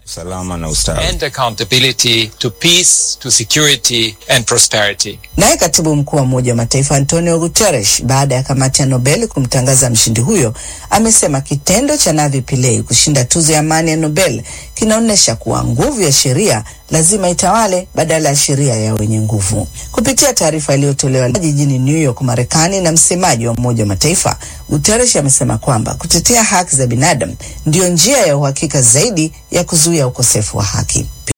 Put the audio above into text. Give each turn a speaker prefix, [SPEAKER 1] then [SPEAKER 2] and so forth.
[SPEAKER 1] usalama na ustawi.
[SPEAKER 2] and accountability to peace, to security and prosperity.
[SPEAKER 3] Naye katibu mkuu wa Umoja wa Mataifa Antonio Guterres, baada ya kamati ya Nobel kumtangaza mshindi huyo, amesema kitendo cha Navi Pillay kushinda tuzo ya amani ya Nobel kinaonyesha kuwa nguvu ya sheria lazima itawale badala ya sheria ya wenye nguvu. Kupitia taarifa iliyotolewa jijini New York, Marekani, na msemaji wa Umoja wa Mataifa, Guterres amesema kwamba kutetea haki za binadamu ndiyo njia ya uhakika zaidi ya kuzuia ukosefu wa haki.